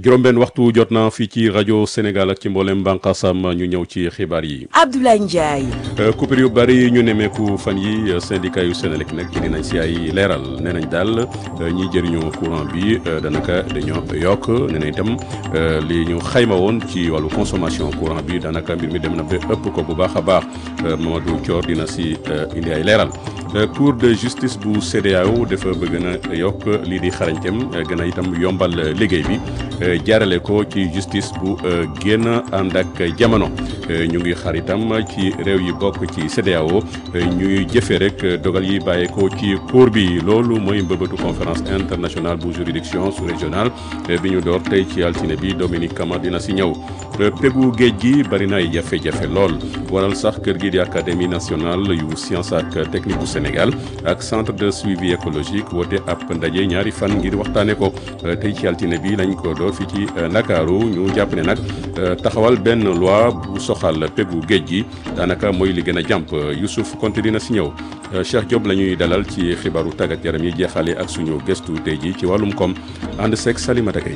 juróom-benn waxtu jot na fii ci rajo Sénégal ak ci mboolem bànqaasam ñu ñëw ci xibaar yi. Abdoulaye Ndiaye. coupure yu bari ñu nemmeeku fan yi syndicat yu Sénélec nag indi nañ si ay leeral nee nañ daal ñiy jëriñoo courant bi danaka dañoo yokk nee nañ itam li ñu xayma woon ci wàllu consommation courant bi daanaka mbir mi dem na ba ëpp ko bu baax a baax Mamadou Thior dina si indi ay leeral. cour de justice bu CEDEAO dafa bëgg na yokk lii di xarañteem gën a itam yombal liggéey bi jaarale ko ci justice bu génn ànd ak jamono ñu ngi xar itam ci réew yi bokk ci CEDEAO ñuy jëfee rek dogal yi bàyyeekoo ci cour bi loolu mooy mbëbëtu conférence internationale bu juridiction sous-régionale bi ñu door tey ci altine bi Dominique Kama dina si ñëw pegu géej gi bari na ay jafe-jafe lool waral sax kër gi di académie nationale yu science ak technique bu Sénégal ak centre de suivi écologique woote ab ndaje ñaari fan ngir waxtaane ko tey ci altine bi lañ ko door fii ci Ndakaaru ñu jàpp ne nag taxawal benn loi bu soxal pegu géej gi daanaka mooy li gën a jàmp Youssouf Konte dina si ñëw Cheikh Diop la ñuy dalal ci xibaaru tàggat yaram yi jeexale ak suñu gëstu tey ji ci wàllum koom ànd seeg Salimata Gaye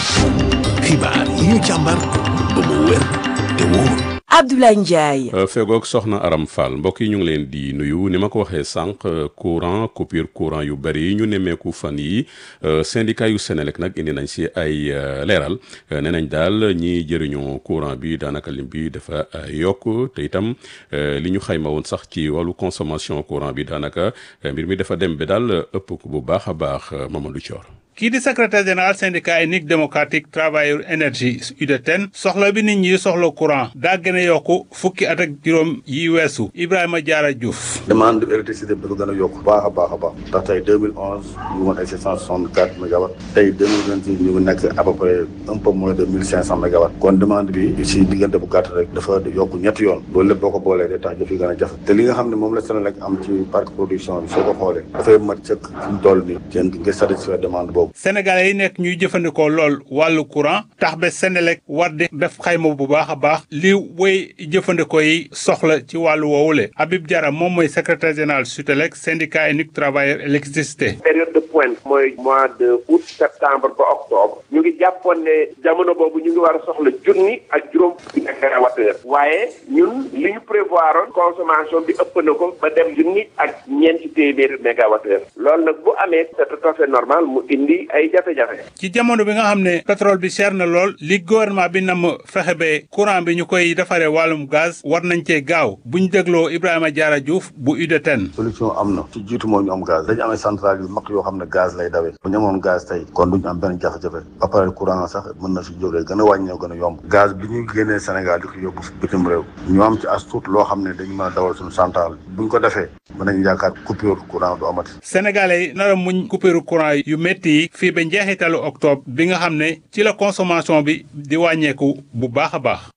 xibaar yi ñu càmbar ba mu wér te wóor Abdoulaye Ndiaye. fegoog soxna Aram Fall mbokk yi ñu ngi leen di nuyu ni ma ko waxee sànq courant coupure courant yu bëri ñu nemmeeku fan yi syndicat yu Sénélec nag indi nañ si ay leeral nee nañ daal ñiy jëriñoo courant bi daanaka lim bi dafa yokk te itam li ñu xayma woon sax ci wàllu consommation courant bi daanaka mbir mi dafa dem ba daal ëpp ko bu baax a baax Mamadou Thior. kii di secrétaire général syndicat unique démocratique travailleur énergie UDTN soxla bi nit ñi soxla courant daa gën a yokku fukki at ak juróom yi weesu Ibrahima Diarra Diouf. demande électricité bi dafa gën a yokku baax a baax a baax ndax tey 2011 ñu ngi woon ay 764 mégawatts tey 2026 ñu ngi nekk à peu près un peu moins de 1500 mégawatts kon demande bi si diggante bu gàtt rek dafa yokku ñetti yoon loolu lépp boo ko boolee day tax jëf yi gën a jafe te li nga xam ne moom la Senelec am ci parc production bi soo ko xoolee dafay mat sëkk fi mu toll nii jën ngir satisfaire demande boobu sénégalais yi nekk ñuy jëfandikoo lool wàllu courant tax ba Senelec war di def xayma bu baax a baax li woy jëfandikoo yi soxla ci wàllu woowule Habib Diarra moom mooy secrétaire général Sutelec syndicat unique travailleur électricité période de pointe mooy mois de août septembre ba octobre ñu ngi jàppoon ne jamono boobu ñu ngi war a soxla junni ak juróom fukki mégawattheure waaye ñun li ñu prévoir consommation bi ëpp na ko ba dem junni ak ñeenti téeméeri mégawattheure loolu nag bu amee c'est tout à fait normal mu indi ay jafe-jafe. ci jamono bi nga xam ne pétrole bi cher na lool li gouvernement bi nam fexe ba courant bi ñu koy defaree wàllum gaz war nañ cee gaaw bu ñu dégloo Ibrahima Diarra Diouf bu UDTN. solution am na ci jiitu moo ñu am gaz dañu amee centrale yu mag yoo xam ne gaz lay dawee bu ñu amoon gaz tey kon duñu am benn jafe-jafe ba pare courant sax mën na si jógee gën a wàññeeku gën a yomb gaz bi ñu génnee Sénégal di ko yóbbu bitim réew ñu am ci as tuut loo xam ne dañu mën a dawal suñu centrale buñ ko defee mën nañu yaakaar coupure courant du amati. Sénégalais yi nar a muñ coupure courant yu métti yi fii ba njeexitalu octobre bi nga xam ne ci la consommation bi di wàññeeku bu baax a baax.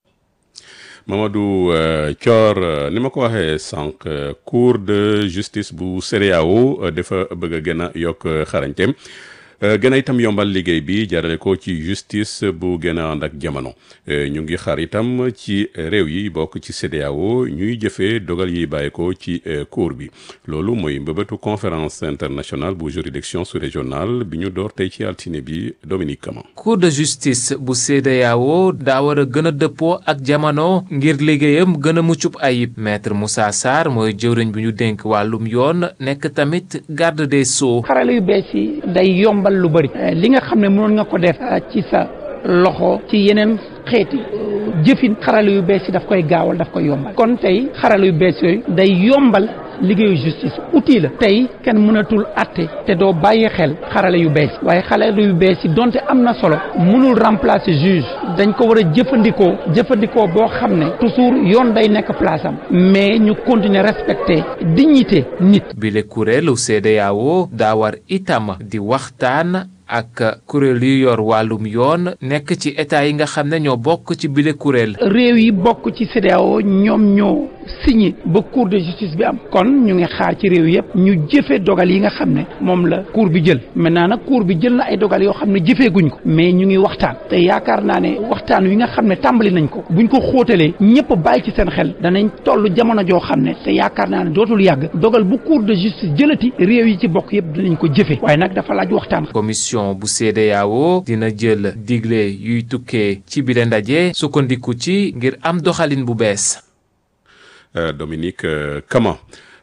Mamadou Thior ni ma ko waxee sànq cour de justice bu CEDEAO dafa bëgg a gën a yokk xarañteem gën a itam yombal liggéey bi jarale ko ci justice bu gën a ànd ak jamono ñu ngi xaar itam ci réew yi bokk ci CEDEAO ñuy jëfee dogal yi bàyyi ko ci cour bi loolu mooy mbëbëtu conférence internationale bu juridiction sous-régionale bi ñu door tey ci altine bi Dominique Kama. cour de justice bu CEDEAO daa war a gën a dëppoo ak jamono ngir liggéeyam gën a muccub ayib maître Moussa Sarr mooy jëwriñ bi ñu dénk wàllum yoon nekk tamit garde des sceaux. xarala yu bees yi day yombal lu bëri li nga xam ne mënoon nga ko def ci sa loxo ci yeneen xeeti jëfin xarala yu bees yi daf koy gaawal daf koy yombal kon tey xarala yu bees yooyu day yombal liggéeyu justice outil la tey kenn mënatul atte te doo bàyyi xel xarala yu bees waaye xarala yu bees yi donte am na solo mënul remplacer juge dañ ko war a jëfandikoo jëfandikoo boo xam ne toujours yoon day nekk place am mais ñu continuer respecter dignité nit. bile kuréelu CEDEAO daa war itam di waxtaan. ak kuréel yu yor wàllum yoon nekk ci état yi nga xam ne ñoo bokk ci bile kuréel. réew yi bokk ci CEDEAO ñoom ñoo signé ba cour de justice bi am kon ñu ngi xaar ci réew yëpp ñu jëfe dogal yi nga xam ne moom la cour bi jël maintenant nag cour bi jël na ay dogal yoo xam ne jëfeeguñ ko mais ñu ngi waxtaan te yaakaar naa ne waxtaan wi nga xam ne tàmbali nañ ko buñ ko xóotalee ñëpp bàyyi ci seen xel danañ toll jamono joo xam ne te yaakaar naa ne dootul yàgg dogal bu cour de justice jëlati réew yi ci bokk yëpp dinañ ko jëfe waaye nag dafa laaj waxtaan. commission commission bu CEDEAO dina jël digle yuy tukkee ci bile ndaje sukkandiku ci ngir am doxalin bu bees. Dominique Kama.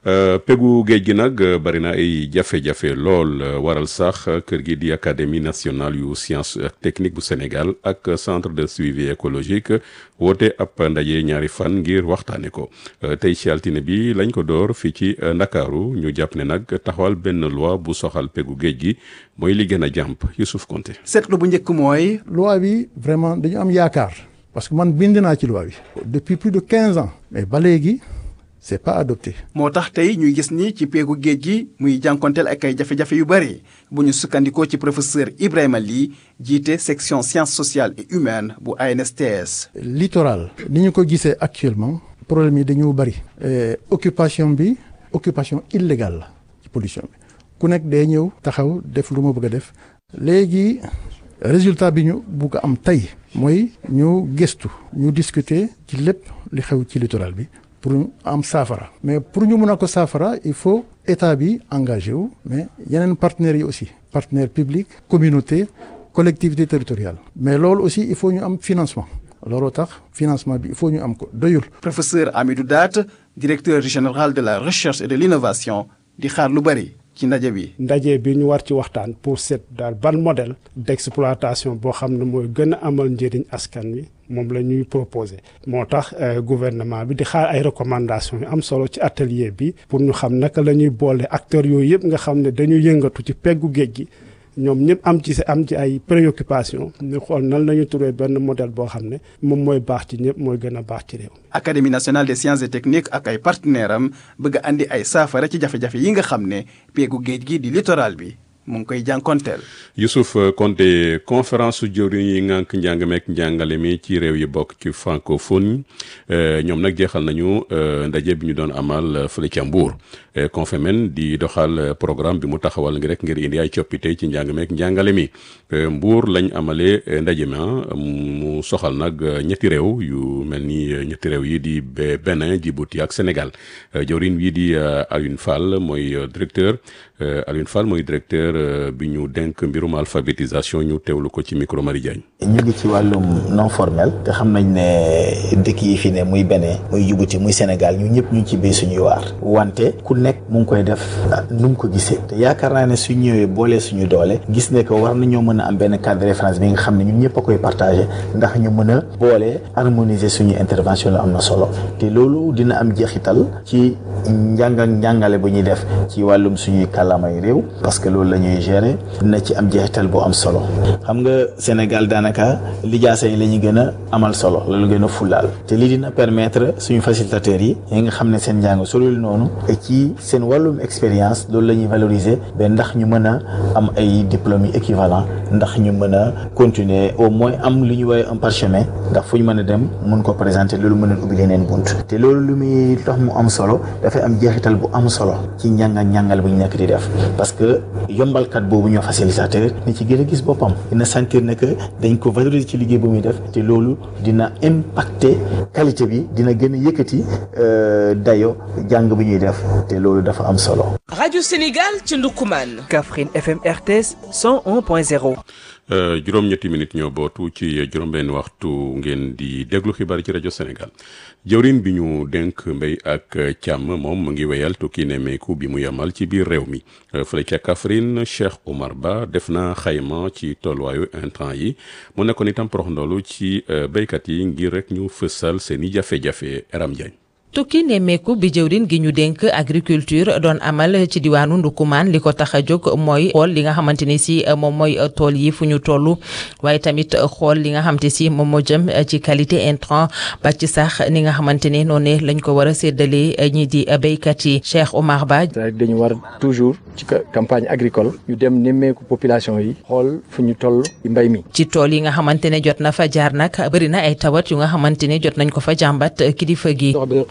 pegu géej gi nag bari na ay jafe-jafe lool waral sax kër gi di académie nationale yu science ak technique bu Sénégal ak centre de suivi écologique woote ab ndaje ñaari fan ngir waxtaane ko tey ci altine bi lañ ko door fii ci Ndakaaru ñu jàpp ne nag taxawal benn loi bu soxal pegu géej gi mooy li gën a jàmp Youssouf Konté seetlu bu njëkk mooy. loi bi vraiment dañu am yaakaar parce que man bind naa ci loi bi depuis plus de quinze ans mais ba léegi. c'est pas adopté. moo tax tey ñuy gis ni ci peegu géej gi muy jànkonteel ak ay jafe-jafe yu bëri bu ñu sukkandikoo ci professeur Ibrahima Ly jiite section sciences sociales et humaines bu ANSTS. littoral ni ñu ko gisee actuellement problème yi dañu bëri. occupation bi occupation illégale la ci pollution bi ku nekk day ñëw taxaw def lu ma bëgg a def léegi résultat bi ñu bugg a am tey mooy ñu gëstu ñu discuter ci lépp li xew ci littoral bi. pour ñu am saafara mais pour ñu mën a ko saafara il faut état bi engagé wu mais yeneen partenaires yi aussi partenaires publics communauté collectivité territoriale mais loolu aussi il faut ñu am financement looloo tax financement bi il faut ñu am ko doyul. professeur Amidou Daat directeur général de la recherche et de l'innovation di xaar lu bari ci ndaje bi. ndaje bi ñu war ci waxtaan pour seet daal ban modèle d'exploitation boo xam ne mooy gën a amal njëriñ askan wi moom la ñuy proposer moo tax gouvernement bi di xaar ay recommandations yu am solo ci atelier bi pour ñu xam naka la ñuy boole acteurs yooyu yëpp nga xam ne dañu yëngatu ci peggu géej gi ñoom ñëpp am ci am ci ay préoccupations ñu xool nan la ñuy trouver benn modèle boo xam ne moom mooy baax ci ñëpp mooy gën a baax ci réew. Académie nationale des sciences et techniques ak ay partenaires am bëgg a andi ay saafara ci jafe-jafe yi nga xam ne peegu géej gi di littoral bi. mu ngi koy jànkonteel. Youssouf Konté conférence su jëwriñ yi ngànk njàng meek njàngale mi ci réew yi bokk ci francophone ñoom nag jeexal nañu ndaje bi ñu doon amal fële ca Mbour Confemen di doxal programme bi mu taxawal ngi rek ngir indi ay coppite ci njàng meek njàngale mi Mbour lañ amalee ndaje ma mu soxal nag ñetti réew yu mel ni ñetti réew yi di Bénin Djibouti ak Sénégal jëwriñ wi di Alioune Fall mooy directeur Alioune Fall mooy directeur. bi ñu denk mbirum alphabétisation ñu teewlu ko ci micro Marie Diagne ñu ngi ci wàllum non formel te xam nañ ne dëkk yi fi ne muy Bénin muy Djibouti muy Sénégal ñu ñëpp ñu ngi ci béy suñuy waar wante ku nekk mu ngi koy def nu mu ko gisee te yaakaar naa ne su ñëwee boolee suñu doole gis ne que war nañoo mën a am benn cadre de référence bi nga xam ne ñun ñëpp a koy partagé ndax ñu mën a boole harmoniser suñu intervention la am na solo te loolu dina am jeexital ci njàng ak njàngale bu ñuy def ci wàllum suñuy kàllaamay réew parce que loolu la ñuy gérer dina ci am jeexital bu am solo xam nga Sénégal daanaka lijaasa yi la ñu gën a amal solo la ñu gën a fulaal te lii dina permettre suñu facilitateurs yi yi nga xam ne seen njàng solul noonu et ci seen wàllum expérience loolu la ñuy valoriser ba ndax ñu mën a am ay diplômes yi équivalent ndax ñu mën a continuer au moins am lu ñu woowee un parchemin ndax fu ñu mën a dem mun ko présenter loolu mën a ubbi leneen bunt te loolu lu muy tax mu am solo dafay am jeexital bu am solo ci njàng ak njàngal bu ñu nekk di def parce que yombalkat boobu ñoo facilitateur ni ci gën a gis boppam dina sentir ne que dañ ko valoriser ci liggéey bu muy def te loolu dina impacter qualité bi dina gën a yëkkati dayo jàng bu ñuy def te loolu dafa am solo. rajo Sénégal ci Ndoukoumane. Kaffrine FM RTS 101.0. juróom-ñetti minutes ñoo bootu ci juróom-benn waxtu ngeen di déglu xibaar ci rajo Sénégal jëwriñ bi ñu dénk mbéy ak càmm moom mu ngi wéyal tukki nemmeeku bi mu yamal ci biir réew mi fële ca Kaffrine Cheikh Omar Ba def na xayma ci tolluwaayu intrant yi mu nekkoon itam porox ndoolu ci béykat yi ngir rek ñu fësal seen i jafe-jafe Eram Diagne tukki nemmeeku bi jëwrin gi ñu dénk agriculture doon amal ci diwaanu Ndukumaan li ko tax a jóg mooy xool li nga xamante ni si moom mooy tool yi fu ñu toll waaye tamit xool li nga xamante si moom moo jëm ci qualité intrant ba ci sax ni nga xamante ne noonu lañ ko war a séddalee ñi di béykat yi Cheikh Omar Ba. dañu war toujours ci campagne agricole ñu dem nemmeeku population yi xool fu ñu toll mbay mi. ci tool yi nga xamante ne jot na fa jaar nag bëri na ay tawat yu nga xamante ne jot nañ ko fa jàmbat kilifa gi.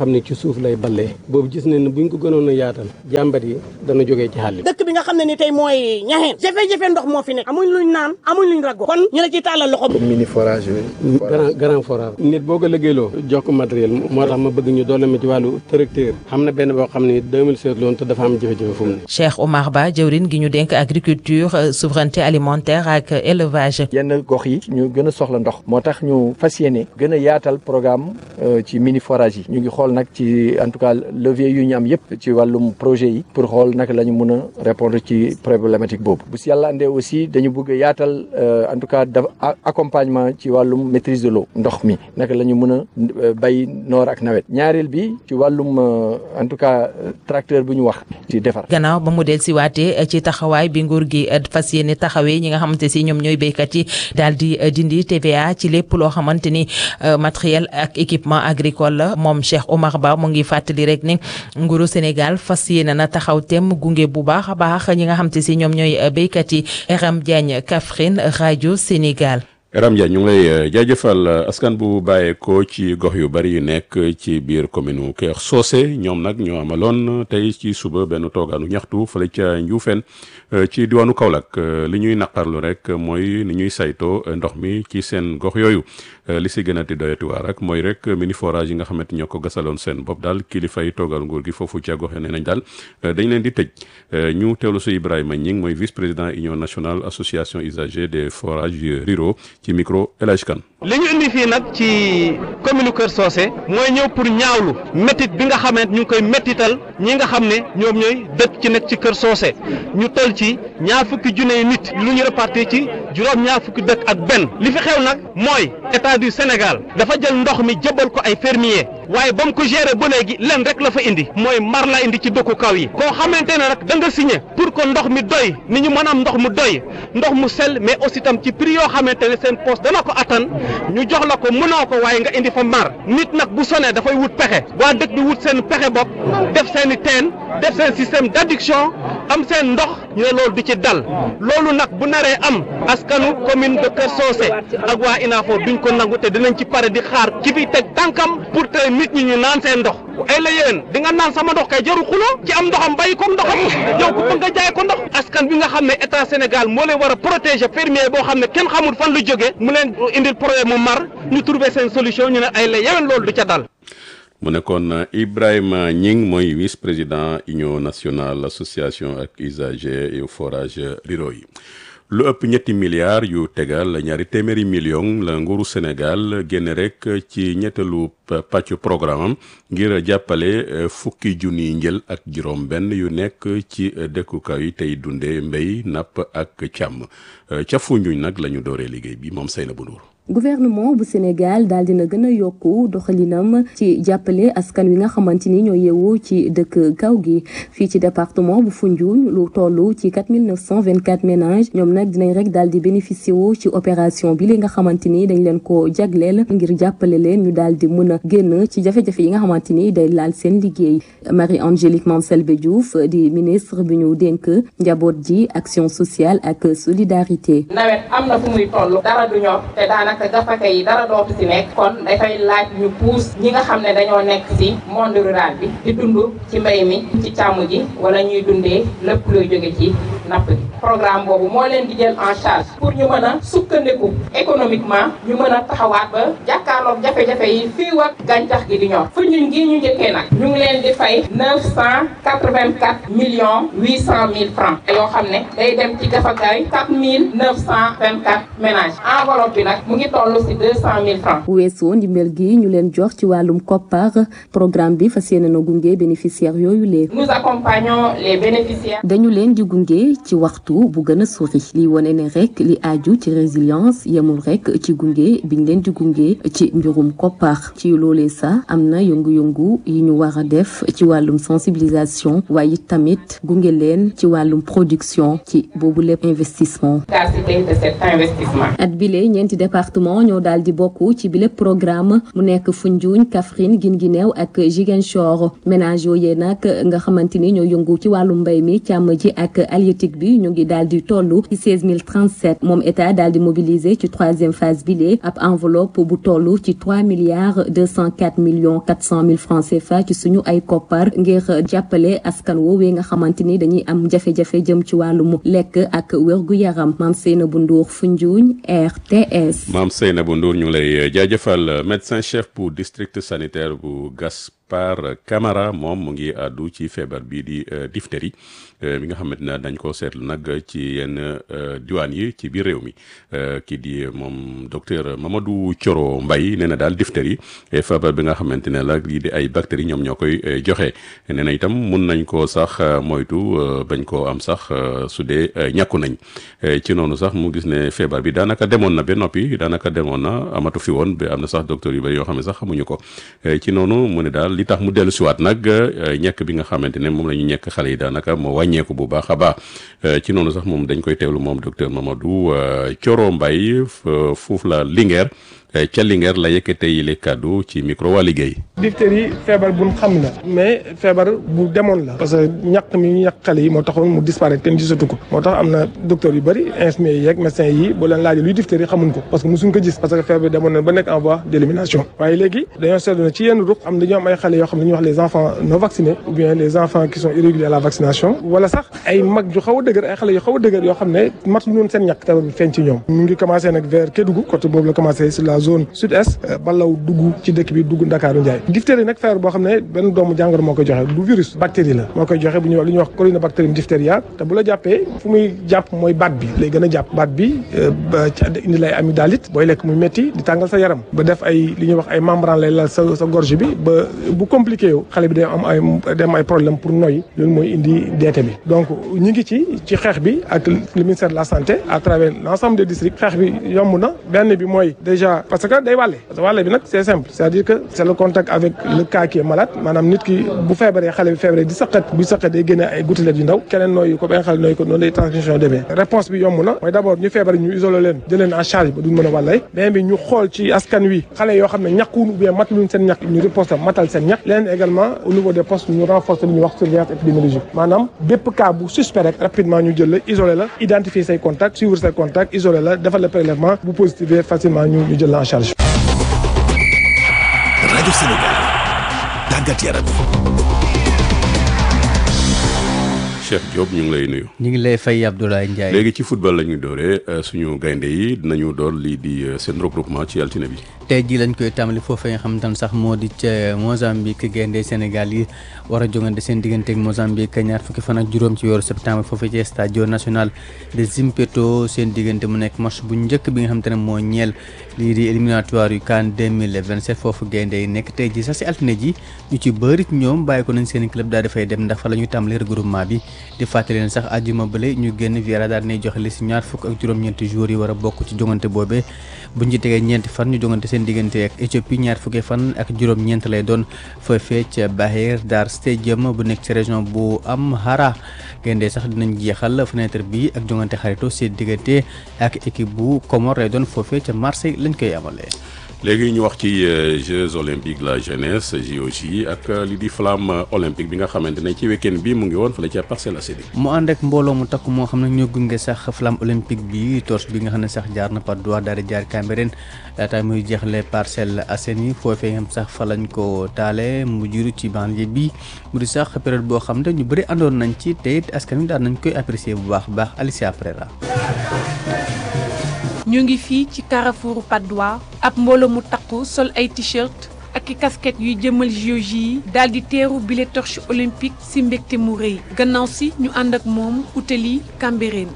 xam ne ci suuf lay ballee boobu gis nañ ne buñ ko gënoon a yaatal jàmbat yi dana jógee ci xàll dëkk bi nga xam ne ni tey mooy ñaxeen jafe-jafe ndox moo fi nekk amuñ luñ naan amuñ luñ rago kon ñu la ci tàllal loxo comme mini forage yooyu grand grand forage nit boo ko liggéeyloo jox ko matériel moo tax ma bëgg ñu doole ma ci wàllu tracteur xam na benn boo xam ne 2016 loon te dafa am jafe-jafe fu mu ne Cheikh Omar Ba jëwrin gi ñu dénk agriculture souveraineté alimentaire ak élevage yenn gox yi ñu gën a soxla ndox moo tax ñu fas yéene gën a yaatal programme ci mini forage yi ñu ngi xool nag ci en tout cas levier yu ñu am yëpp ci wàllum projet yi pour xool naka la ñu mën a répondre ci problématique boobu bu si yàlla andee aussi dañu bëgg a yaatal en tout cas dafa accompagnement ci wàllum maîtrise de l'eau ndox mi naka la ñu mën a bay noor ak nawet ñaareel bi ci wàllum en tout cas tracteur bu ñu wax ci defar gannaaw ba mu del si waatee ci taxawaay bi nguur gi fas yéene taxawee ñi nga xamante si ñoom ñooy béykat yi daal di dindi TVA ci lépp loo xamante ni matériel ak équipement agricole la moom Cheikh Omar Ba mu ngi fàttali rek ni nguuru Sénégal fas yéene na taxaw tem gunge bu baax a baax ñi nga xamante si ñoom ñooy béykat yi Eram Diagne Kaffrine rajo Sénégal. Eram Diagne ñu ngi lay jaajëfal askan bu bàyyeekoo ci gox yu bari yu nekk ci biir commune Kër Socé ñoom nag ñoo amaloon tey ci suba benn toogaanu ñaxtu fële ca Ndioufène ci diwaanu Kaolack li ñuy naqarlu rek mooy ni ñuy saytoo ndox mi ci seen gox yooyu li si gën a di doyatuwaar rek mooy rek mini forage yi nga xamante ñoo ko gasaloon seen bopp daal kilifa yi toogal nguur gi foofu ca gox yi nee nañ daal dañ leen di tëj ñu teewlu si Ibrahima Ñing mooy vice président union nationale association usagers des forages ruraux ci micro El Hadj Kane li ñu indi fii nag ci commune Kër Socé mooy ñëw pour ñaawlu métit bi nga xamante ñu ngi koy métital ñi nga xam ne ñoom ñooy dëkk ci nekk ci Kër Socé ñu toll ci ñaar fukki junne nit lu ñu répartir ci juróom ñaar fukki dëkk ak benn li fi xew nag mooy état du Sénégal dafa jël ndox mi jëbal ko ay fermier waaye ba mu ko gérer ba léegi len rek la fa indi mooy mar la indi ci dëkku kaw yi koo xamante ne rek da nga signé pour que ndox mi doy ni ñu mën am ndox mu doy ndox mu sell mais aussi tam ci prix yoo xamante ne seen poste dana ko attan ñu jox la ko mënoo ko waaye nga indi fa mar nit nag bu sonee dafay wut pexe waa dëkk bi wut seen pexe bopp def seen i teen def seen système d'adduction am seen ndox ñu ne loolu du ci dal loolu nag bu naree am askanu commune de Kër Socé ak waa INAFO duñ ko nangu te dinañ ci pare di xaar ki fi teg tànkam pour te nit ñi ñu naan seen ndox ay la yéen di nga naan sama ndox kay jaru xuloo ci am ndoxam bàyyi ko ndoxam yow ku bëgg nga jaay ko ndox askan bi nga xam ne état Sénégal moo leen war a protéger fermier boo xam ne kenn xamul fan lu jógee mu leen indil problème mu mar ñu trouver seen solution ñu ne ay la yéen loolu du ca dal mu nekkoon Ibrahima Ñing mooy vice président union nationale association ak usagers et forage ruraux yi lu ëpp ñetti milliards yu tegal ñaari téeméeri millions la nguuru Sénégal génne rek ci ñettalu pàcc programme am ngir jàppale fukki junniy njël ak juróom benn yu nekk ci dëkkukaay yi tey dunde mbéy napp ak càmm ca Foundiougne nag la ñu dooree liggéey bi moom Seynabou Ndour gouvernement bu Sénégal daal dina gën a yokku doxalinam ci jàppale askan wi nga xamante ni ñoo yeewu ci dëkk kaw gi fii ci département bu Foundiougne lu toll ci 4924 ménages ñoom nag dinañ rek daal di bénéficier wu ci opération bi li nga xamante ni dañ leen ko jagleel ngir jàppale leen ñu daal di mën a génn ci jafe-jafe yi nga xamante ni day laal seen liggéey Marie Angélique Mame Selbé Diouf di ministre bi ñu dénk njaboot ji action sociale ak solidarité. nawet am na fu muy toll dara du ñor te daanaka te gafaka yi dara dootu ci nekk kon dafay laaj ñu puus ñi nga xam ne dañoo nekk ci monde rural bi di dund ci mbay mi ci càmm ji wala ñuy dundee lépp luy jóge ci napp gi programme boobu moo leen di jël en charge pour ñu mën a sukkandiku économiquement ñu mën a taxawaat ba jàkkaarloog jafe-jafe yi fii ak gàncax gi di ñor fu ñun gii ñu njëkkee nag ñu ngi leen di fay neuf cent quatre-vingt-quatre millions huit cent mille francs yoo xam ne day dem ci gafakaay quatre mille neuf cent vingt-quatre ménages enveloppe bi nag mu ngi toll ci deux cent mille francs bu weesoo ndimbal gi ñu leen jox ci wàllum koppar programme bi fas yéene na gunge bénéficiaires yooyu lee nous accompagnons les bénéficiaires dañu leen di gunge ci waxtu bu gën a sori li wane ne rek li aju ci résilience yemul rek ci gunge biñ leen di gunge ci mbirum koppar ci loolee sax am na yëngu-yëngu yi ñu war a def ci wàllum sensibilisation waaye tamit gunge leen ci wàllum production ci boobu lépp investissement de cet investissement at bile ñeenti département département ñoo daal di bokk ci bile programme mu nekk Foundiougne Kaffrine Guinguinéo ak Ziguinchor ménage yooyee nag nga xamante ni ñoo yëngu ci wàllu mbay mi càmm ji ak halieutique bi ñu ngi daal di toll ci 16037 moom état daal di mobiliser ci troisième phase bile ab enveloppe bu toll ci 3 milliards 204 millions 400 mille francs CFA ci suñu ay koppar ngir jàppale askan woowee nga xamante ni dañuy am jafe-jafe jëm ci wàllum lekk ak wérgu yaram maam Seynabou Ndour Foundiougne RTS. maam Seynabou Ndour ñu ngi lay jaajëfal médecin chef bu district sanitaire bu Gaspard Camara moom mu ngi àddu ci feebar bii di diphtérie bi nga xamante ne dañ ko seetlu nag ci yenn diwaan yi ci biir réew mi kii di moom docteur Mamadou Thioro Mbaye nee na daal diphtérie feebar bi nga xamante ne la lii di ay bactéries ñoom ñoo koy joxe nee na itam mun nañ koo sax moytu bañ koo am sax su dee ñàkku nañ ci noonu sax mu gis ne feebar bi daanaka demoon na ba noppi daanaka demoon na amatu fi woon ba am na sax docteur yu bëri yoo xam ne sax xamuñu ko ci noonu mu ne daal li tax mu dellu siwaat nag ñekk bi nga xamante ne moom la ñu ñekk xale yi daanaka moo wàññeeku bu baax a baax ci noonu sax moom dañ koy teewlu moom docteur Mamadou Thioro Mbaye foofu la Linguère ca Linguère la yëkkatee yi les kàddu ci micro waa liggéey. diphtérie feebar bu xam la mais feebar bu demoon la parce que ñàkk mi ñu ñàkk xale yi moo taxoon mu disparaître kenn gisatu ko moo tax am na docteur yu bëri infirmiers yi yeeg médecins yi boo leen laajee luy diphtérie xamuñ ko parce que mosuñ ko gis parce que feebar bi demoon na ba nekk en voie d'élimination waaye léegi dañoo seetlu ne ci yenn ruq am dañoo am ay xale yoo xam ne ñuy wax les enfants non vaccinés ou bien les enfants qui sont irréguliers à la vaccination wala sax ay mag yu xaw a dëgër ay xale yu xaw a dëgër yoo xam ne mat lu noonu seen ñàkk feebar bi feeñ ci ñoom mu ngi commencé nag vers Kédougou côté boobu la commencé sur la zone sud-est balaw dugg ci dëkk bi dugg Ndakaaru Njaay diphtérie nag feebar boo xam ne benn doomu jàngoro moo koy joxe du virus bactérie la moo koy joxe bu ñuy wax li ñuy wax corynebacterium diphtheria te bu la jàppee fu muy jàpp mooy baat bi lay gën a jàpp baat bi ba indi lay amygdalite booy lekk muy métti di tàngal sa yaram ba def ay li ñuy wax ay membrane lay lal sa sa gorge bi ba bu compliqué yow xale bi day am ay day am ay problème pour noyyi loolu mooy indi deete bi donc ñu ngi ci ci xeex bi ak le ministère de la santé à travers l'ensemble des districts xeex bi yomb na benn bi mooy déjà parce que day wàlle parce que wàlle bi nag c'est simple c'est-à-dire que c'est le contact avec le cas qui est malade maanaam nit ki bu feebaree xale bi feebaree di saqat bu saqat day génne ay gouttelettes yu ndaw keneen nooyu ko benn xale nooyu ko noonu lay transmission demee réponse bi yomb na mooy d'abord ñu feebar ñu isolé leen jël leen en charge ba duñ mën a wàllay beneen bi ñu xool ci askan wi xale yoo xam ne ñàkkuwun ou bien mataluñ seen ñàkk ñu riposte matal seen ñàkk leneen également au niveau des postes ñu renforcer li ñuy wax surveillance épidémiologique maanaam bépp cas bu suspect rek rapidement ñu jël la isolé la identifier say contacts suivre say contacts isolé la defal le prélèvement bu positif facilement ñu ñu jël la en charge rajo Sénégal tàggat yaram Cheikh Diop ñu ngi lay nuyu. ñu ngi lay fay Abdoulaye Ndiaye. léegi ci football la ñu dooree suñu gaynde yi dinañu door lii di seen regroupement ci altine bi. tey jii lañ koy tàmbali foofee nga xam ne sax moo di ca Mozambique gaynde Sénégal yi war a jongante seen diggante ak Mozambique ñaar fukki fan ak juróom ci weeru septembre foofee ci Stadio National de Zimpeto seen diggante mu nekk match bu njëkk bi nga xam te ne moo ñeel lii di éliminatoire yu CAN 2027 foofu gaynde yi nekk tey jii sax si altine ji ñu ci bëri ñoom bàyyi ko nañ seen club daal dafay dem ndax fa la ñuy tàmbali regroupement bi di fàttali leen sax àjjuma bële ñu génn Vieira daal dinay joxe li si ñaar fukk ak juróom-ñeenti jours yi war a bokk ci jongante boobee buñ ci tegee ñeenti fan ñu jongante seen diggante ak Éthiopie ñaar fukki fan ak juróom-ñeent lay doon foofee ca Bahir Dar Stadium bu nekk ci région bu Amhara gaynde sax dinañ jeexal fenêtre bi ak jongante xarito seen diggante ak équipe bu Comore lay doon foofee ca Marseille lañ koy amalee. léegi ñu wax ci Jeux olympiques la jeunesse JOJ ak li di flamme olympique bi nga xamante ne ci week-end bi mu ngi woon fële ca Parcelles Assainies. mu ànd ak mbooloo mu takk moo xam ne ñoo gunge sax flamme olympique bi torche bi nga xam ne sax jaar na Patte d'Oie daal di jaar Cambérène laata muy jeexle Parcelles Assainies foofee nga xam sax fa lañ ko taale mu juru ci banlieue bi mu di sax période boo xam ne ñu bëri àndoon nañ ci te it askan wi daan nañ koy apprécier bu baax baax Alicia Prera. ñu ngi fii ci Carrefour Patte d'Oie ab mbooloo mu takku sol ay t-shirt ak i casquette yuy jëmal JOJ yi daal di teeru bile torche olympique si mbégte mu rëy gannaaw si ñu ànd ak moom utali Cambérène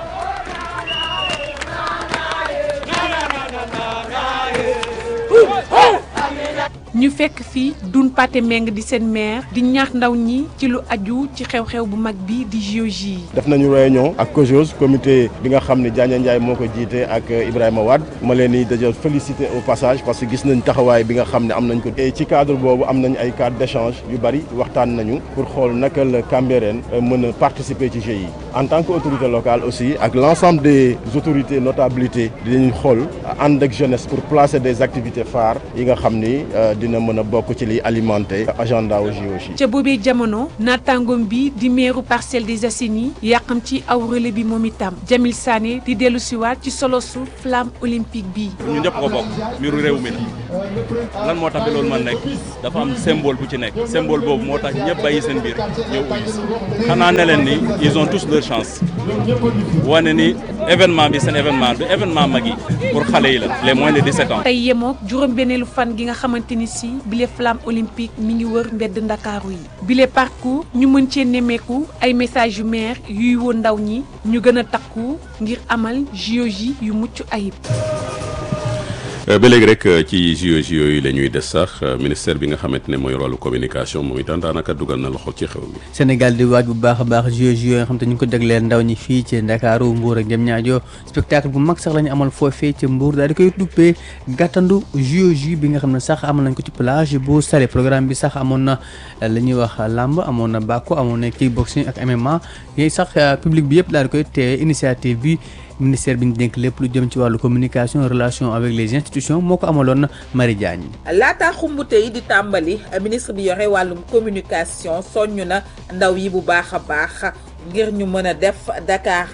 ñu fekk fii dun pate meng di seen maire di ñaax ndaw ñi ci lu aju ci xew-xew bu mag bi di JOJ yi def nañu réunion ak COJOS comité bi nga xam ne Diagne Ndiaye moo ko jiite ak Ibrahima Wade ma leen di déjà féliciter au passage parce que gis nañ taxawaay bi nga xam ne am nañ ko et ci cadre boobu am nañ ay cadre d'échange yu bari waxtaan nañu pour xool naka la Cambérène mën a participer ci Jeux yi en tant que autorité locale aussi ak l'ensemble des autorités notabilités dinañ xool ànd ak jeunesse pour placer des activités phares yi nga xam ni dina mën a bokk ci liy alimenter agenda wu JOJ. ca boobee jamono naataangoom bi di meeru Parcelles des Assainies yàqam ci aw relais bi moom itam Jamil Sané di dellu siwaat ci solosu flamme olympique bi. ñun ñëpp ko bokk mbiru réew mi la lan moo tax bi loolu man nekk dafa am symbole bu ci nekk symbole boobu moo tax ñëpp bàyyi seen biir ñëw uyu si xanaa ne leen ni ils ont tous leur chance wane ni événement bi seen événement du événement mag yi pour xale yi la les moins de 17 ans. tey yemook juróom-benneelu fan gi nga xamante ni si bile flamme olympique mi ngi wër mbedd ndakaaru yi bile parcours ñu mën cee nemmeeku ay message yu maire yuy woo ndaw ñi ñu gën a takku ngir amal JOJ yu mucc ayib. ba léegi rek ci JOJ yooyu la ñuy des sax ministère bi nga xamante ne mooy rôle communication moom itam daanaka dugal na loxo ci xew mi. Sénégal di waaj bu baax a baax JOJ yooyu nga xam te ñu ngi ko jagleel ndaw ñi fii ci Ndakaaru Mbour ak Diamniadio spectacle bu mag sax la ñu amal foofee ci Mbour daal di koy duppee gàttandu JOJ bi nga xam ne sax amal nañ ko ci plage bu Saly programme bi sax amoon na la ñuy wax làmb amoon na bàkku amoon na kickboxing ak MMA yooyu sax public bi yëpp daal di koy teewee initiative bi. ministère bi ñu dénk lépp lu jëm ci wàllu communication relation avec les institutions moo ko amaloon Marie Diagne. laata xumbute yi di tàmbali ministre bi yore wàllum communication soññ na ndaw yi bu baax a baax ngir ñu mën a def Dakar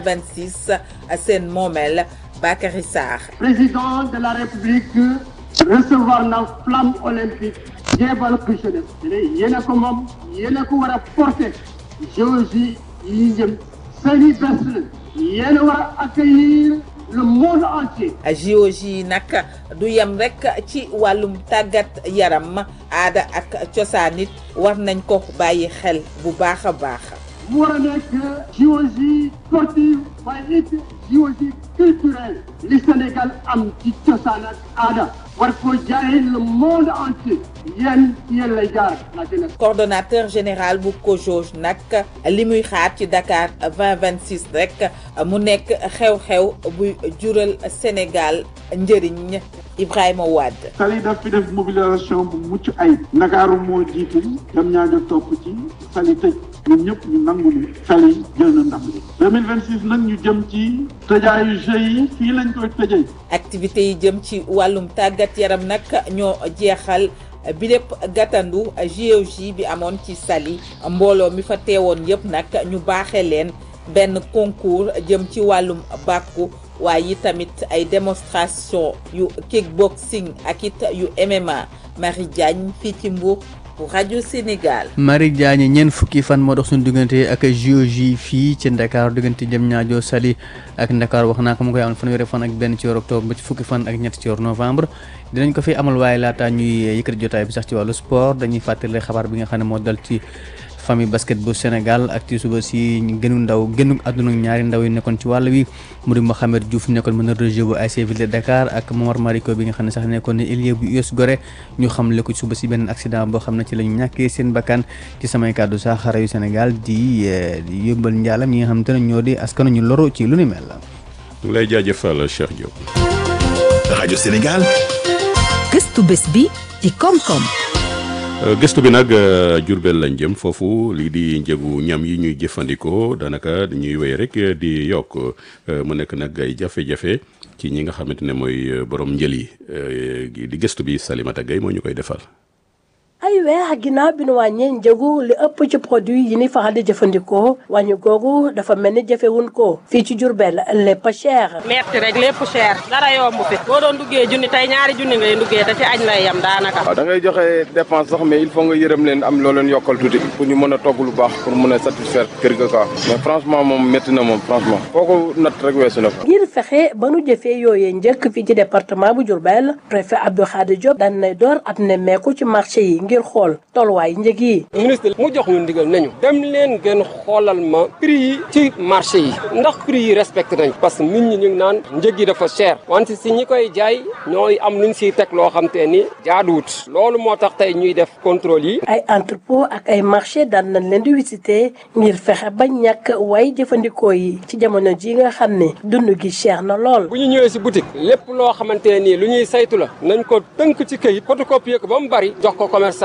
2026 seen moomeel Bakary Sarr. président de la république recevoir na flamme olympique jéebal ko jeunesse yéen a ko moom yéen a ko war a porter géologie yi jëm seeni bés la yéen a war a accueillir le monde entier. JOJ yi nag du yem rek ci wàllum tàggat yaram aada ak cosaan it war nañ ko bàyyi xel bu baax a baax. mu war a nekk JOJ sportive waaye it JOJ culturel li Sénégal am ci cosaan ak aada war ko jaay le monde entier yéen yéen lay jaar la jeunesse. coordonnateur général bu COJOJ nag li muy xaar ci Dakar 2026 rek mu nekk xew-xew buy jural Sénégal njëriñ Ibrahima Wade. Saly daf fi def mobilisation bu mucc ayib. Ndakaaru moo jiitu dem ñaajo topp ci Saly tëj ñun ñëpp ñu nangu ni Saly jël na ndam li 2026 nag ñu jëm ci tëjaayu jeux yi fii lañ koy tëjee. activités yi jëm ci wàllum tàggat yaram nag ñoo jeexal bi lépp gàttandu JOJ bi amoon ci Saly mbooloo mi fa teewoon yëpp nag ñu baaxee leen benn concours jëm ci wàllum bàkku waaye yi tamit ay démonstration yu kickboxing ak it yu MMA Marie Diagne fii ci Mbour pour rajo Sénégal. Marie Diagne ñeent fukki fan moo dox suñu diggante ak JOJ fii ci Dakar diggante Diamniadio Saly ak Dakar wax naa ko mu koy amal fanweeri fan ak benn ci weeru octobre ba ci fukki fan ak ñett ci weeru novembre dinañ ko fi amal waaye laata ñuy yëkkati jotaay bi sax ci wàllu sport dañuy fàttali xabaar bi nga xam ne moo dal ci famille basket bu Sénégal ak ci suba si gënu ndaw gënu àdduna ñaari ndaw yi nekkoon ci wàll wi mu di Mohamed Diouf nekkoon meneur de jeu bu ASC Ville de Dakar ak Momar Mariko bi nga xam ne sax nekkoon ne ailier bu US Gorée ñu xam le ko suba si benn accident boo xam ne ci la ñu ñàkkee seen bakkan ci samay kàddu sax xare yu Sénégal di di yóbbal njaalam ñi nga xam te ne ñoo di askanu ñu loru ci lu ni mel la. ñu lay jaajëfal Cheikh Diop. rajo Sénégal. gëstu bés bi ci koom-koom. gëstu bi nag Jurbel lañ jëm foofu lii di njëgu ñam yi ñuy jëfandikoo daanaka dañuy wéy rek di yokk mu nekk nag ay jafe-jafe ci ñi nga xamante ne mooy borom njël yi di gëstu bi Salimata Gaye moo ñu koy defal. ay weer ginnaaw bi nu wàññee njëgu li ëpp ci produit yi ni faral di jëfandikoo wàññi googu dafa mel ni jëfewun ko fii ci Jurbel lépp cher. metti rek lépp cher dara yomb fi boo doon duggee junni tey ñaari junni ngay duggee te ci añ lay yam daanaka. waaw da ngay joxe dépense sax mais il faut nga yërëm leen am loo leen yokkal tuuti pour ñu mën a togg lu baax pour mën a satisfaire kër ga quoi mais franchement moom métti na moom franchement foo ko natt rek weesu na ko. ngir fexe ba nu jëfee yooyee njëkk fii ci département bu Diourbel préfet Abdou Khadir Diop daan nay door at nemmeeku ci marché yi ngir xool tolluwaay njëg yi. ministre mu jox ñu ndigal nañu dem leen ngeen xoolal ma prix yi ci marché yi ndax prix yi respecté nañ parce que nit ñi ñu ngi naan njëg yi dafa cher wante si ñi koy jaay ñooy am luñ siy teg loo xam te ni jaaduwut loolu moo tax tey ñuy def contrôle yi. ay entrepôt ak ay marché daan nañ leen di visiter ngir fexe ba ñàkk way jëfandikoo yi ci jamono ji nga xam ne dund gi cher na lool. bu ñu ñëwee si boutique lépp loo xamante ne nii lu ñuy saytu la nañ ko tënk ci këyit photocopier ko ba mu bari jox ko commerçant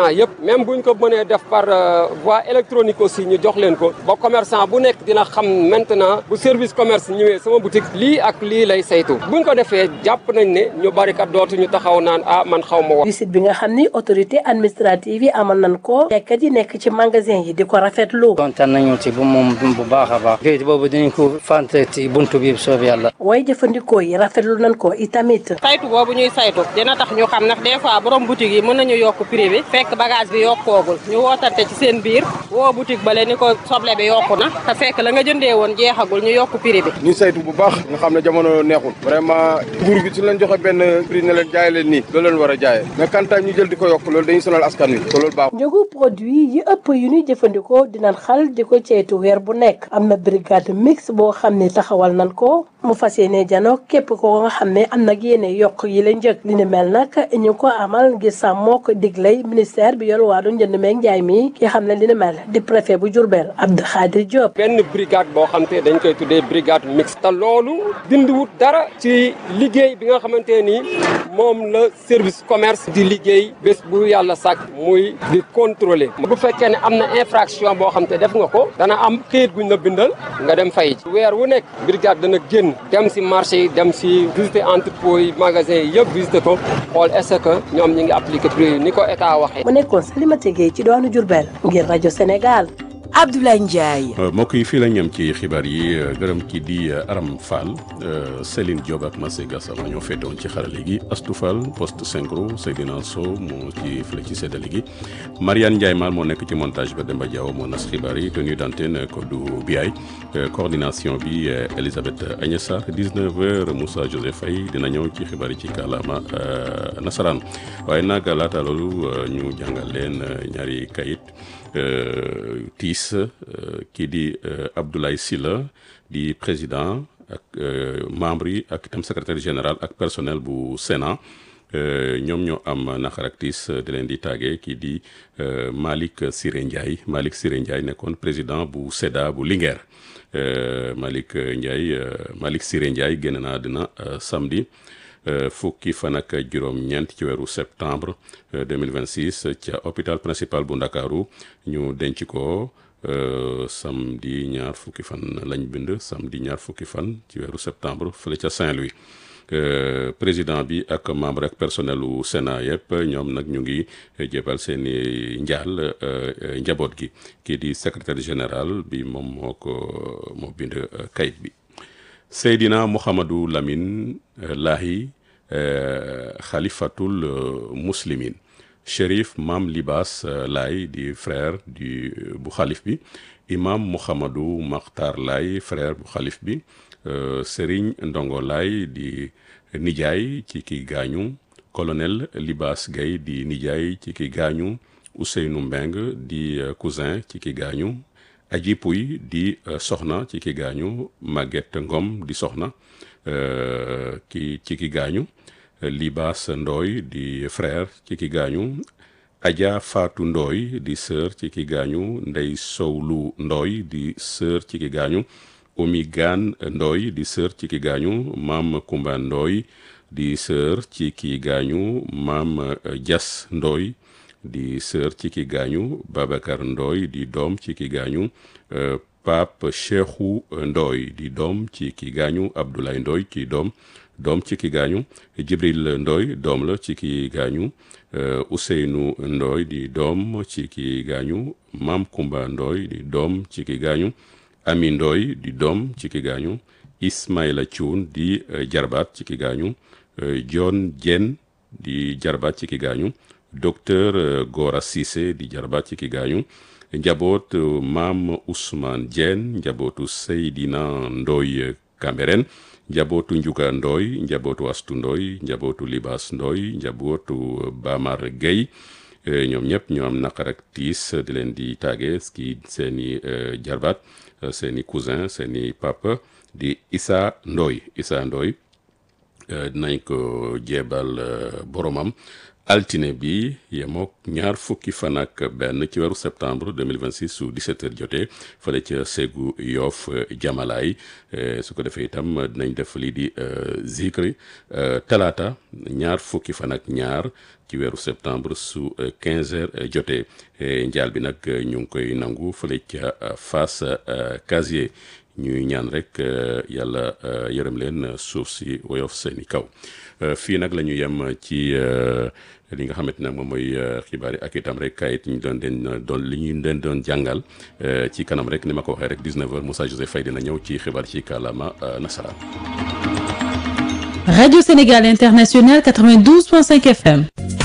commerçant yëpp même buñ ko mënee def par voie électronique aussi ñu jox leen ko ba commerçant bu nekk dina xam maintenant bu service commerce ñëwee sama boutique lii ak lii lay saytu buñ ko defee jàpp nañ ne ñu bari kat dootuñu taxaw naan ah man xaw ma wax. visite bi nga xam ni autorité administrative yi amal nañ ko jaaykat yi nekk ci magasin yi di ko rafetlu. kontaan nañu ci bu moom bu baax a baax. kayit boobu dinañ ko fante ci buntu bi soob yàlla. waaye jëfandikoo yi rafetlu nañ ko itamit. saytu boobu ñuy saytu dina tax ñu xam ndax des fois borom boutique yi mën nañu yokk prix bi fekk bagage bi yokkoogul ñu wootante ci seen biir woo boutique bale ni ko soble bi yokku na te fekk la nga jëndee woon jeexagul ñu yokk prix bi. ñu saytu bu baax nga xam ne jamono neexul vraiment nguur gi su leen joxe benn prix ne leen jaay leen nii loolu leen war a jaayee mais kantaay ñu jël di ko yokk loolu dañuy sonal askan wi te loolu baax njëgu produit yi ëpp yu ñuy jëfandikoo dinañ xal di ko ceytu weer bu nekk am na brigade mix boo xam ne taxawal nañ ko mu fas yéene jano képp ko nga xam ne am nag yéene yokk yi la njëg li ni mel nag ñu ko amal ngir sàmmoo ko diglay ministère bi yor wàllu njënd meeg njaay mi ki xam ne li ni mel di préfet bu Diourbel Abdou Khadir Diop. benn brigade boo xam te dañ koy tuddee brigade mixte te loolu dindiwut dara ci liggéey bi nga xamante ni moom la service commerce di liggéey bés bu yàlla sàkk muy di contrôler bu fekkee ne am na infraction boo xam te def nga ko dana am këyit guñ la bindal nga dem fay ci weer wu nekk brigade dana génn dem si marché yi dem si visiter entrepôt yi magasin yi yëpp visiter ko xool est-ce que ñoom ñi ngi appliquer prix yi ni ko état waxee. mu nekkoon Salimata Gueye ci doonu Diourbel ngir rajo Sénégal. Abdoulaye Ndiaye. mbokk yi fii la ñam ci xibaar yi gërëm ki di Aram Fall Céline Diop ak Massé Gassama ñoo féetewoon ci xarale gi Astou Fall poste synchro Seydina Sow moo ci fële ci séddale gi Mariane Ndiaye Mal moo nekk ci montage ba Demba Diaw moo nas xibaar yi tenue d'antenne Kodou Biaye coordination bi Elisabeth Agnès Sarr 19h Moussa Joseph Faye dina ñëw ci xibaar yi ci kàllaama nasaraan waaye nag laata loolu ñu jàngal leen ñaari kayit. tiis kii di Abdoulaye Sylla di président ak membre yi ak itam secrétaire général ak personnel bu Sénat ñoom ñoo am naqar ak tiis di leen di tàggee kii di Malick Siré Ndiaye Malick Siré Ndiaye nekkoon président bu SEDA bu Linguère Malick Ndiaye Malick Siré Ndiaye génn na àddina samedi fukki fan ak juróom-ñeent ci weeru septembre 2026 ca hôpital principal bu Ndakaaru ñu denc ko samedi ñaar fukki fan lañ bind samedi ñaar fukki fan ci weeru septembre fële ca Saint-Louis président bi ak membre ak personnel u Sénat yëpp ñoom nag ñu ngi jébal seen i njaal njaboot gi kii di secrétaire général bi moom moo ko moo bind kayit bi Seydina Mouhamadou Lamine Lahi xalifatul muslimin Chérif Mam Libas Laye di frère du bu xalif bi imam Mouhamadou Makhtar Laye frère bu xalif bi Serigne Ndongo Laye di nijaay ci ki gaañu colonel Libas Gueye di nijaay ci ki gaañu Ousseynou Mbeng di cousin ci ki gaañu aji puy di soxna ci ki gaañu Maguette Ngom di soxna ki ci ki gaañu Libas Ndooy di frère ci ki gaañu Adja Fatou Ndooy di sœur ci ki gaañu Ndey Sowlu Ndooy di sœur ci ki gaañu Omi Gaan Ndooy di sœur ci ki gaañu Maam Kumba Ndooy di sœur ci ki gaañu Maam Jas Ndooy di sœur ci ki gaañu Babacar Ndooy di doom ci ki gaañu Pape Cheikhou Ndooy di doom ci ki gaañu Abdoulaye Ndooy ci doom doom ci ki gaañu Jibril Ndooy doom la ci ki gaañu Ousseynou Ndooy di doom ci ki gaañu Maam Kumba Ndooy di doom ci ki gaañu Ami Ndooy di doom ci ki gaañu Ismaïla Thioune di jarbaat ci ki gaañu John Dieng di jarbaat ci ki gaañu docteur Gora Cissé di jarbaat ci ki gaañu njaboot maam Ousmane Dieng njabootu Seydina Ndoy Cambérène njabootu Njuga Ndoy njabootu Astu Ndoy njabootu Libas Ndoy njabootu Bamar Gueye ñoom ñëpp ñoo am naqar ak tiis di leen di tàgge ki seeni jarbaat seeni cousin seeni papa di Issa Ndoy Issa Ndoy dinañ ko jeebal boromam altine bi yemook ñaar fukki fan ak benn ci weeru septembre 2026 su 17 heures jotee fële ca Ségou Yoff Jamalaay su ko defee itam dinañ def lii di zikri talaata ñaar fukki fan ak ñaar ci weeru septembre su 15 heures jotee njaal bi nag ñu ngi koy nangu fële ca Fass Casier ñuy ñaan rek yàlla yërëm leen suuf si woyof seeni kaw fii nag la ñu yem ci li nga xamante nag moom mooy xibaar yi ak itam rek kayit ñu doon den doon li ñu leen doon jàngal ci kanam rek ni ma ko waxee rek 19h Moussa Joseph Faye dina ñëw ci xibaar ci kàllaama nasaraan. Radio Sénégal International 92.5 FM.